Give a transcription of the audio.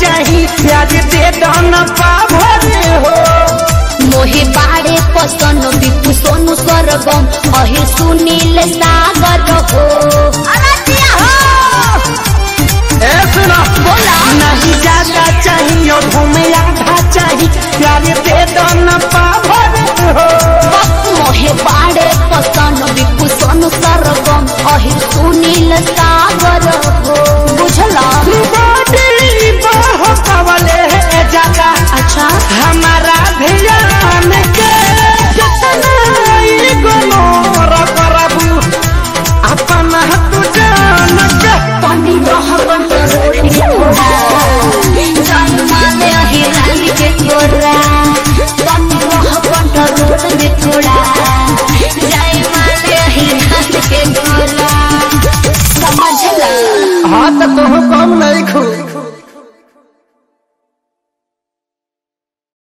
चाही प्यार दे दाना पाभर हो मोहे बाड़े पसन बिपु सोनु सरगम अहि सुनील सागर हो अरतिया हो ए सुनो बोला। नहीं ज्यादा चाहिए और घूमे आधा चाहिए प्यार दे दाना पाभर हो मोहे बाड़े पसन बिपु सोनु सरगम अहि सुनील सागर हो बुझला बॉडी बाहो कवले जाता अच्छा हमारा ध्यान के कितना ही गोलोर करबू अपना तू जान के पानी रहबन तो रोटी थोड़ा जान माले अहि रानी के थोड़ा पानी रहबन तो रोटी में थोड़ा जाए माले अहि रानी के थोड़ा समझला हाँ तो तुम कम नहीं खू